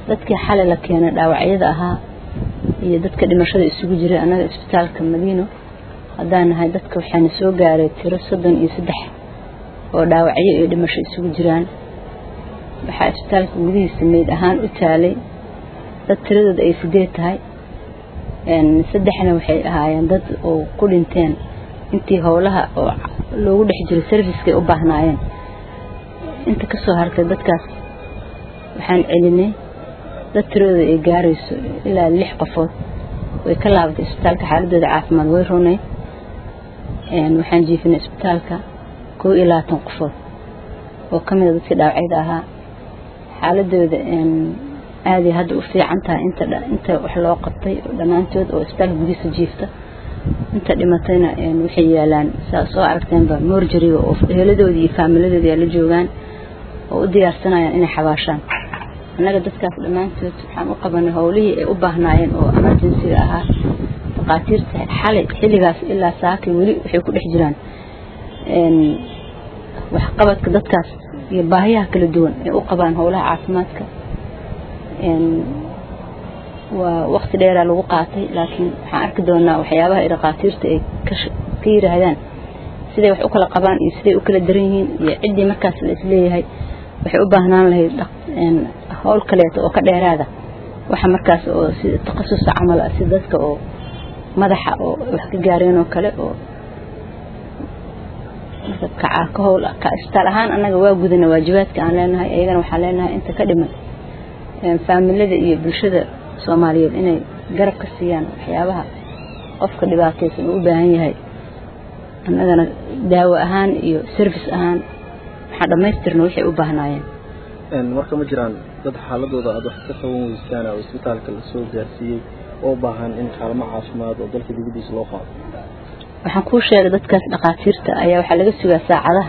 dadkii xalay la keenay dhaawacyada ahaa iyo dadka dhimashada isugu jiray annaga isbitaalka madiino haddaan nahay dadka waxaana soo gaaray tiro soddon iyo saddex oo dhaawacyo iyo dhimasho isugu jiraan waxaa isbitaalka gudihiisa meyd ahaan u taalay dad tiradooda ay sideed tahay saddexna waxay ahaayeen dad oo ku dhinteen intii howlaha oo loogu dhex jiray servicekay u baahnaayeen inta ka soo hartay dadkaas waxaan celinay dad tiradooda ay gaarayso ilaa lix qofood way ka laabatay isbitaalka xaaladooda caafimaad way runay waxaan jiifinay isbitaalka kow iyo labaatan qofood oo ka mida dadkii dhaawacyada ahaa xaaladooda aaday hadda u fiican tahay inta inta wax loo qabtay dhammaantood oo isbitaalka gudihiisa jiifta inta dhimatayna waxay yaalaan saa soo aragteenba morjariga oo heladoodii iyo faamiladoodii ay la joogaan oo u diyaarsanayaan inay xabaashaan annaga dadkaas dhammaantood waxaan u qabanay howlihii ay u baahnaayeen oo emergencyga ahaa dhaqaatiirta xalay xilligaas ilaa saakay weli waxay ku dhex jiraan waxqabadka dadkaas iyo baahiyaha kala duwan ay u qabaan howlaha caafimaadka waa waqti dheeraa lagu qaatay laakiin waxaan arki doonaa waxyaabaha ay dhaqaatiirta ay ka yiraahdaan siday wax u kala qabaan iyo siday u kala daran yihiin iyo ciddii markaas la isleeyahay waxay u baahnaan lahayd howl kaleeto oo ka dheeraada waxa markaas oo si takhasusa camal ah si dadka oo madaxa oo wax ka gaareen oo kale oo kacaa ka howl ka isbitaal ahaan annaga waa gudana waajibaadka aan leenahay iyagana waxaan leenahay inta ka dhiman faamilada iyo bulshada soomaaliyeed inay garab ka siiyaan waxyaabaha qofka dhibaataysan uu u baahan yahay annagana daawo ahaan iyo service ahaan waxaan dhammaystirna waxay u baahnaayeen marka ma jiraan dad xaaladooda aada wax ka qaban weysaan oo isbitaalka lasoo gaarsiiyey oo baahan in kaalmo caafimaad oo dalka dibadiisa loo qaado waxaan kuu sheegay dadkaas dhakhaatiirta ayaa waxaa laga sugaa saacadaha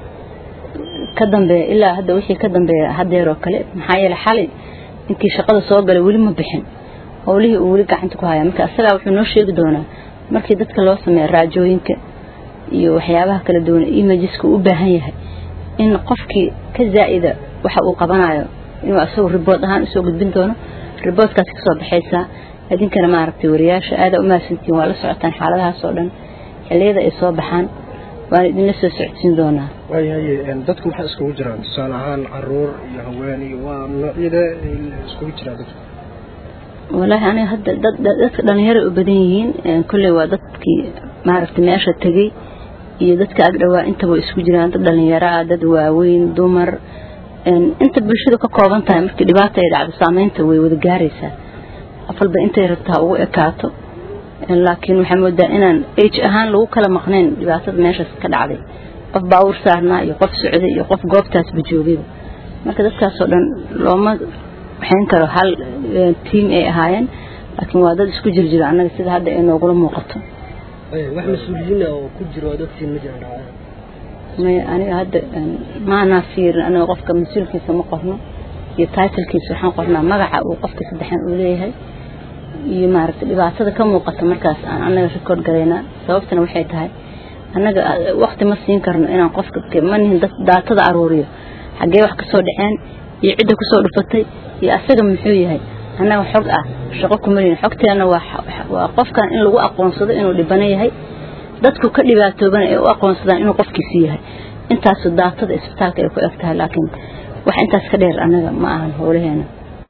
ka dambeeya ilaa hadda wixii ka dambeeya hadeer oo kale maxaa yeelay xalay intii shaqada soo galay weli ma bixin howlihii uu weli gacanta ku haya marka isagaa wuxuu noo sheegi doonaa markii dadka loo sameeyo raajooyinka iyo waxyaabaha kala duwan imajiska uu u baahan yahay in qofkii ka zaa'ida waxa uu qabanayo inuu asagu ribood ahaan usoo gudbin doono riboodkaas kasoo baxaysaa idinkana maaragtay wariyaasha aada u mahadsantihiin waa la socotaan xaaladahaas oo dhan xilliyada ay soo baxaan waan idinla soo socodsiin doonaa waayahaye dadku maxaa iskugu jiraan tusaale ahaan caruur iyo haween iyo waa noocyada iskugu jiraan dadku walaahi aniga hadda dad dadka dhalinyaro u badan yihiin kolley waa dadkii maaragtay meesha tegey iyo dadka ag dhawaa intaba isku jiraan dad dhalinyaro ah dad waaweyn dumar inta bulshadu ka kooban tahay markii dhibaata ay dhacdo saameynta way wada gaaraysaa qof walba intay rabtaa ugu ekaato laakiin waxaa moodaa inaan age ahaan lagu kala maqnayn dhibaatada meeshaas ka dhacday qof baawur saarnaa iyo qof socday iyo qof goobtaasba joogayba marka dadkaasoo dhan looma waxayn karo hal tiim ay ahaayeen laakiin waa dad isku jirjiro annaga sida hadda ay noogula muuqato wax mas-uuliyiina oo ku jiro oo dadkiin ma jiraan maya aniga hadda maanaa fiirin aniga qofka mas-uulkiisa ma qorno iyo titlkiisa waxaan qornaa magaca uu qofka saddexan uu leeyahay iyo maaragtay dhibaatada ka muuqata markaas aan annaga record garaynaa sababtana waxay tahay annaga waqti ma siin karno inaan qofka ma nihin daatada aruuriyo xaggee wax kasoo dhaceen iyo cidda kusoo dhufatay iyo asaga muxuu yahay annaga xog ah shaqo kumalihin xogteena waa qofkan in lagu aqoonsado inuu dhibano yahay dadku ka dhibaatoobana ay u aqoonsadaan inuu qofkiisi yahay intaasu daatada isbitaalka ay ku eg tahay laakiin wax intaas ka dheer annaga ma ahan howlaheena